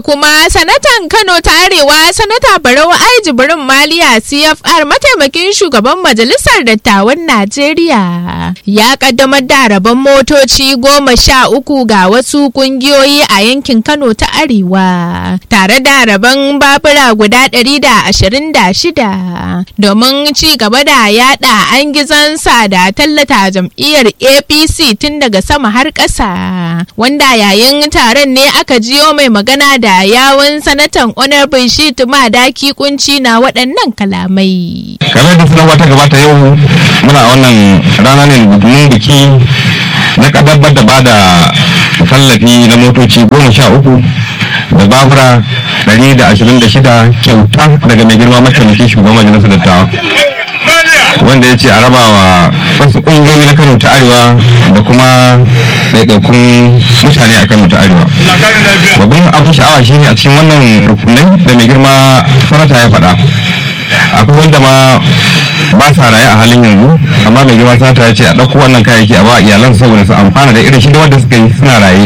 kuma sanatan Kano ta Arewa sanata Barau Ai Jibrin Maliya CFR mataimakin shugaban majalisar dattawan Najeriya ya kaddamar da rabon motoci goma sha uku ga wasu kungiyoyi a yankin Kano ta Arewa tare da rabon babura guda ɗari da ashirin da shida domin ci gaba da yada an gizansa da tallata jam'iyyar APC tun daga sama har ƙasa wanda yayin taron ne aka jiyo mai magana da yawun sanatan honorable shit madaki kunci na waɗannan kalamai. kamar da sanarwa ta gabata yau muna wannan rana ne domin biki na kadabbar da bada tallafi na motoci goma sha uku da babura ɗari da ashirin da shida kyauta daga mai girma mataimakin shugaban majalisar dattawa wanda ya ce a raba wa wasu ƙungiyoyi na kano ta arewa da kuma ɗaiɗaikun mutane a kano ta arewa babban abin sha'awa shi ne a cikin wannan rukunai da mai girma sanata ya faɗa akwai wanda ma ba sa raye a halin yanzu amma mai girma sanata ya ce a ɗauko wannan kayayyaki a ba iyalan saboda su amfana da irin shi da wanda suka yi suna raye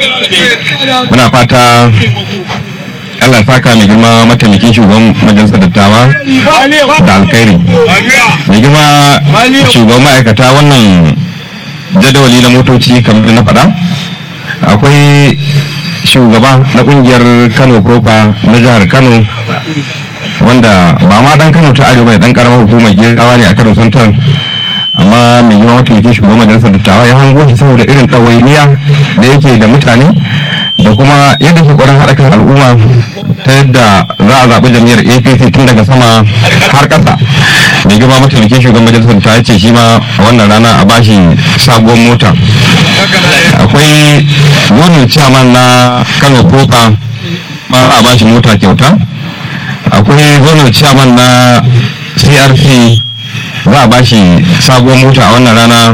muna fata Allah saka mai girma mataimakin shugaban majalisar dattawa da alkhairi mai girma shugaban ma'aikata wannan jadawali na motoci kamar da na faɗa akwai shugaba na kungiyar kano propa na jihar kano wanda ba ma dan kano ta arewa dan karamar hukumar gerawa ne a kano santar amma mai girma mataimakin shugaban majalisar dattawa ya hango shi saboda irin ɗawainiya da yake da mutane da kuma yadda ke ƙwarin haɗa kan al'umma ta yadda za a zaɓi jam'iyyar apc tun daga sama har ƙasa mai girma mataimakin shugaban majalisar ta ce shi ma a wannan rana a bashi sabuwar mota akwai gonin chairman na kano propa ma a bashi mota kyauta akwai gonin chairman na crc za a bashi sabuwar mota a wannan rana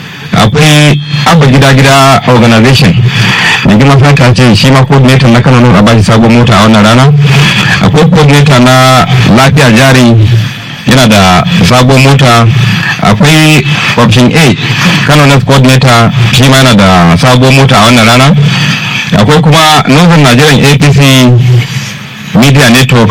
akwai abba gida gida organization da girma santa ce shi ma coordinator na kano a bashi sabuwar mota a wannan rana akwai coordinator na lafiya jari yana da sabuwar mota akwai option a kano net coordinator shi ma yana da sabuwar mota a wannan rana akwai kuma northern nigerian apc media network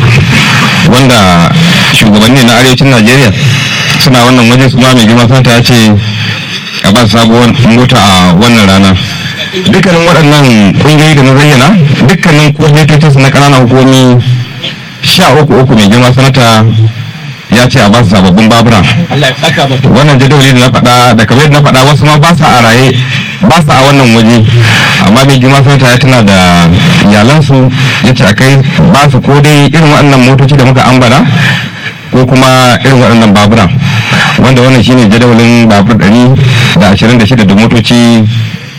wanda shugabanni na arewacin najeriya suna wannan waje su ma mai girma santa ya ce a ba sabuwar mota a wannan rana dukkanin waɗannan ƙungiyoyi da na zayyana dukkanin coordinators na ƙananan hukumi sha uku uku mai girma sanata ya ce a ba su sababbin babura wannan jadawali da na faɗa da kamar yadda na faɗa wasu ma ba sa a raye ba sa a wannan waje amma mai girma sanata ya tana da iyalansu ya ce a kai ba su ko dai irin waɗannan motoci da muka ambata ko kuma irin waɗannan babura wanda wannan shine jadawalin babur ɗari da ashirin da shida da motoci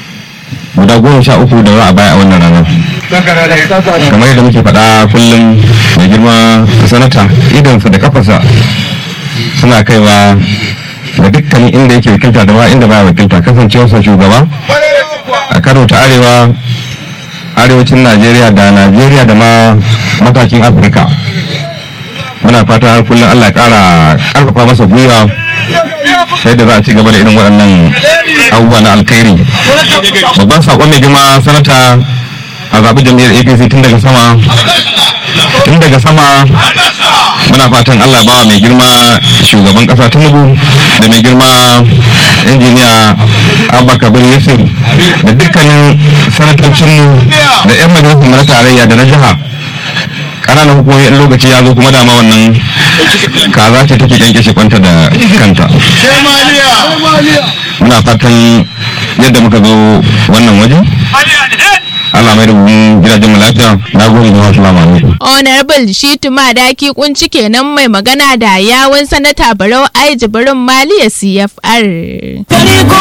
guda goma sha uku da za a baya a wannan ranar kamar yadda muke faɗa kullum da girma sanata idansa da kafarsa suna kaiwa da dukkanin inda yake wakilta da ba inda baya wakilta kasancewarsa shugaba a karo ta arewa arewacin najeriya da najeriya da ma matakin afirka muna fata har kullum allah kara karfafa masa gwiwa sai da za a ci gaba da irin waɗannan abubuwa na alkhairi babban saƙon mai girma sanata a zaɓi jam'iyyar apc tun daga sama tun daga sama muna fatan allah bawa mai girma shugaban ƙasa tinubu da mai girma injiniya abba kabir yusuf da dukkanin sanatocinmu da 'yan majalisar na tarayya da na jiha ƙananan hukumomi in lokaci ya zo kuma dama wannan kaza ce take kyankyashe kwanta da kanta muna fatan yadda muka zo wannan waje Allah mai da mu gidajen mu lafiya na gode da wasu alaikum Honorable Shitu Madaki kunci kenan mai magana da yawun sanata Barau Ai Jibrin Maliya CFR.